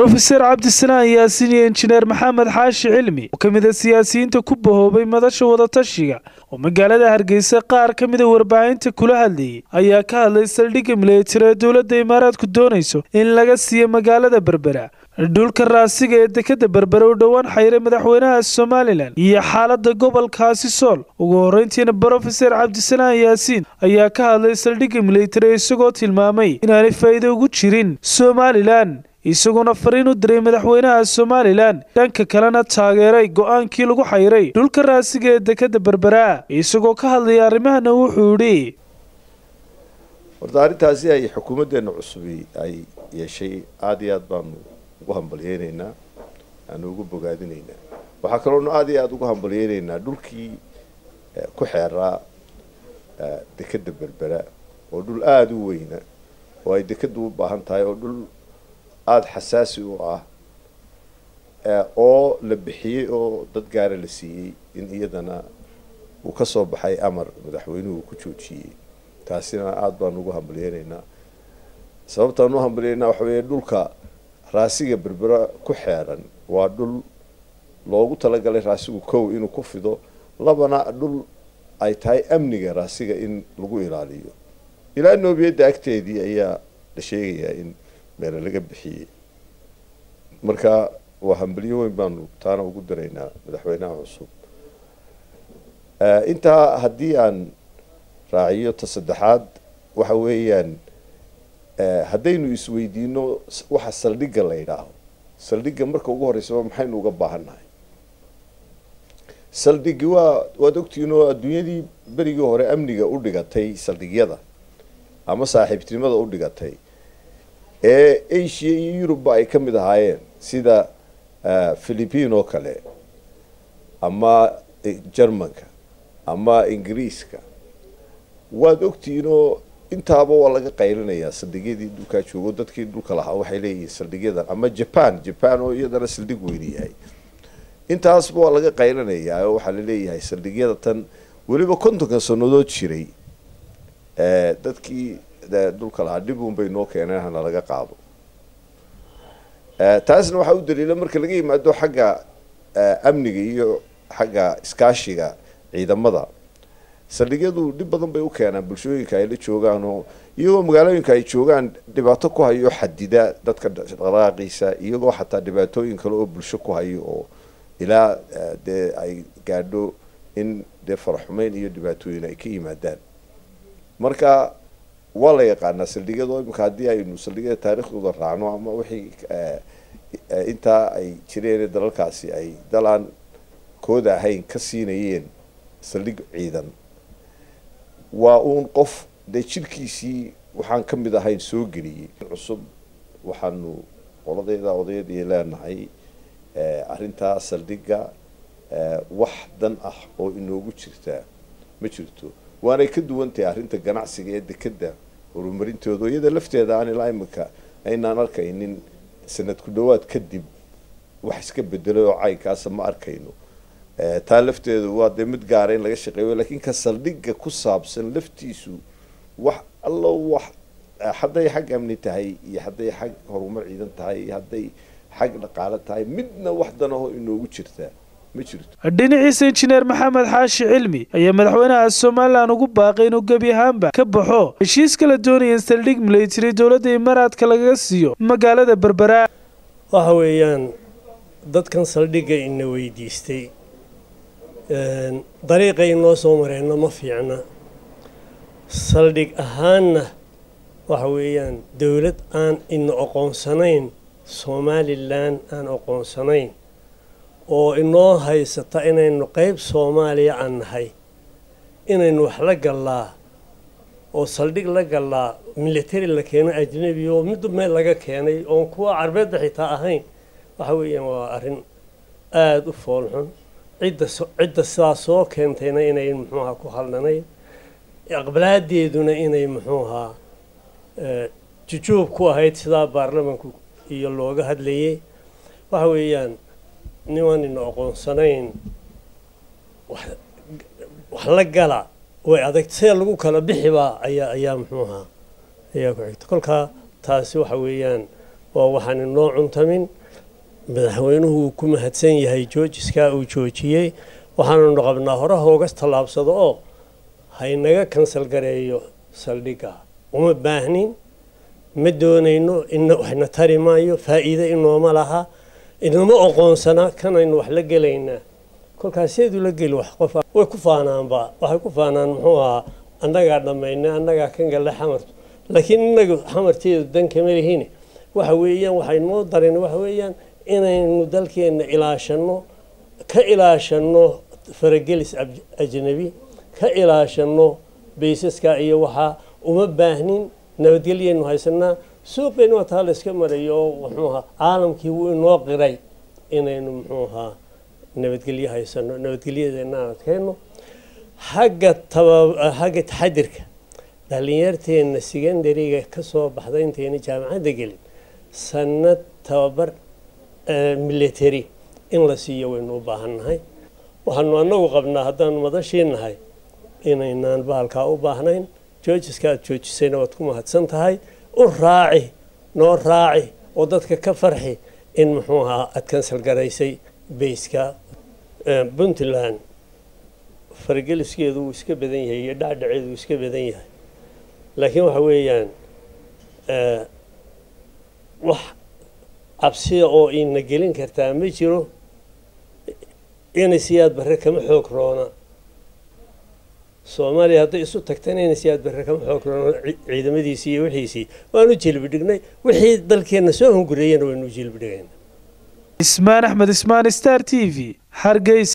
rofeser cabdisanaan yaasiin iyo injineer maxamed xaashi cilmi oo ka mid a siyaasiyiinta ku bahoobay madasha wadatashiga oo magaalada hargeysa qaar ka mida warbaahinta kula hadlayay ayaa ka hadlay saldhigga milatari ee dowladda imaaraadku doonayso in laga siiyo magaalada berbera dhulka raasiga ee dekada berbere u dhowaan xayray madaxweynaha somalilan iyo xaalada gobolkaasi sool ugu horeyntiina brofeser cabdisanaan yaasiin ayaa ka hadlay saldhigga milatari isagoo tilmaamay inaanay faa'iido ugu jirin somalilan isaguna fariin u diray madaxweynaha somalilan dhanka kalena taageeray go-aankii lagu xayray dhulka raasiga ee dekada berbera isagoo ka hadlaya arrimahana wuxuu yidhi horta arrintaasi ay xukuumaddeena cusubi ay yeeshay aada iyo aad baanu ugu hambalyeynaynaa aanu ugu bogaadinaynaa waxaa kaloonu aada iyo aada ugu hambalyeynaynaa dhulkii ku xeeraa dekada berbera oo dhul aada u weyna oo ay dekadu u baahan tahay oo dhul aada xasaasi u ah oo la bixiyey oo dad gaara la siiyey in iyadana uu ka soo baxay amar madaxweynuhu ku joojiyey taasina aada baanu ugu hambalyeynaynaa sababtaan u hambalyeynaa waxa weeye dhulka raasiga berbera ku xeeran waa dhul loogu talagalay raasigu kow inuu ku fido labana dhul ay tahay amniga raasiga in lagu ilaaliyo ilaa noobiyadda agteedii ayaa la sheegayaa in meelo laga bixiyey marka waa hambalyo weyn baanu taana ugu daraynaa madaxweynaha cusub intaa haddii aan raaciyo ta saddexaad waxa weeyaan haddaynu isweydiino waxa saldhigga la yidhaaho saldhigga marka ugu horreysaba maxaynu uga baahannahay saldhigi waa waad ogtihiin oo adduunyadii berigii hore amniga u dhigatay saldhigyada ama saaxiibtinimada u dhigatay ee asia iyo yurubba ay ka mid ahaayeen sida philippine oo kale ama germanka ama ingiriiska waad ogtihiin oo intaaba waa laga qaylinayaa saldhigyadii dhulkaa joogo dadkii dhulka lahaa waxay leeyihiin saldhigyadan ama japan japan oo iyadana saldhig weyni yahay intaasba waa laga qaylinayaa oo waxaa laleeyahay saldhigyada tan weliba kontonka sanadood jiray dadkii dhulka lahaa dhib un bay noo keeneen hana laga qaado taasna waxaa u daliila marka laga yimaado xagga amniga iyo xagga iskaashiga ciidamada saldhigyadu dhib badan bay u keenaan bulshooyinka ay la joogaan oo iyagoo magaalooyinka ay joogaan dhibaato ku hayo xadida dadka dhaqdhaqaaqiisa iyagoo xataa dhibaatooyin kale oo bulsho ku hayo oo ilaa dee ay gaadho in dee faraxumeyn iyo dhibaatooyin ay ka yimaadaan marka waa la yaqaanaa saldhigyada oo imika haddii aynu saldhigyada taariikhdooda raacno ama wixii intaa ay jireen dalalkaasi ay dal aan kooda ahayn ka siinayeen saldhig ciidan waa uun qof dee jirkiisii waxaan ka mid ahayn soo geliyey cusub waxaanu qoladeeda odayadii leenahay arrintaa saldhigga wax dan ah oo inoogu jirtaa ma jirto waanay ka duwan tahay arrinta ganacsiga ee dekeda horumarintooda iyada lafteeda aan ilaa imika aynaan arkaynin sanad ku dhawaad kadib wax iska bedelay oo caynkaasa ma arkayno taa lafteedu waa dee mid gaara in laga shaqeeyo lakiin ka saldhigga ku saabsan laftiisu wax allo wax hadday xag amni tahay iyo hadday xag horumar ciidan tahay iyo hadday xag dhaqaale tahay midna wax danaho inoogu jirtaa ma jirto dhinaciisa injineer maxamed xaashi cilmi ayaa madaxweynaha somalilan ugu baaqay inuu gebi ahaanba ka baxo heshiiska la doonaya in saldhig milatari dowladda imaaraadka lagaga siiyo magaalada berbera waxa weeyaan dadkan saldhigga ina weydiistay dariiqa inoo soo mareenno ma fiicna saldhig ahaanna waxa weeyaan dowlad aan ina oqoonsanayn somalilan aan oqoonsanayn oo inoo haysata inaynu qeyb soomaaliya aan nahay inaynu wax la gallaa oo saldhig la gallaa military la keeno ajnebi oo mid meel laga keenay oon kuwa carbeedda xitaa ahayn waxa weeyaan waa arrin aada u foolxun cidda cidda sidaa soo keentayna inay muxuuahaa ku haldhanayn aqbalaadeeduna inay muxuuahaa jujuub ku ahayd sidaa baarlamanku iyo looga hadlayay waxa weeyaan niman ina oqoonsanayn wax la gala way adag see lagu kala bixibaa ayaa ayaa muxuu ahaa ayaa ku xigta kolkaa taasi waxa weeyaan waa waxaan inoo cuntamin madaxweynuhu uu ku mahadsan yahay joojiskaa uu joojiyey waxaanunu qabnaa hore hoogas tallaabsado oo haynaga kansal gareeyo saldhigga uma baahnin ma doonayno ina waxna tari maayo faa'iide inooma laha inama oqoonsanaa kanaynu wax la gelaynaa kolkaas seedu la geli wax qof way ku faanaanba waxay ku faanaan muxuu ahaa annagaa dhammaynay annagaa kan galle xamartu laakiin inagu xamarteedu dan kama lihiin waxa weeyaan waxay noo darin waxa weeyaan inaynu dalkeenna ilaashanno ka ilaashanno faragelis ajnabi ka ilaashanno baysaska iyo waxaa uma baahnin nabadgelyaynu haysanaa suuqaynu waa taa la iska marayo oo muxuu ahaa caalamkii wuu inoo qiray inaynu muxuu ahaa nabadgelyo haysano nabadgelyadeena aan adkayno xagga taba xagga taxadirka dhallinyarteenna secondariga ka soo baxda intayna jaamacadda gelin sanad tababar military in la siiyo waynu u baahan nahay waxaanu annagu qabnaa haddaanu madashii nahay inaynaan bahalkaa u baahnayn joojiska aad joojisayna waad ku mahadsan tahay u raaci noo raaci oo dadka ka farxi in muxuu ahaa aad kansal garaysay bayska puntland farageliskeedu wuu iska badan yahay iyo dhacdhaceedu wuu iska badan yahay laakiin waxa weeyaan wax cabsiya oo ina gelin kartaa ma jiro inay siyaad barre kama xoog roona soomaaliya hadday isu tagtana inay siyaad barre kama xoog roona ciidamadiisii iyo wixiisii waanu jilbi dhignay wixii dalkeenna soo hungureeyana waynu jilbi dhigayna ismaan axmed ismaan star t v hargeysa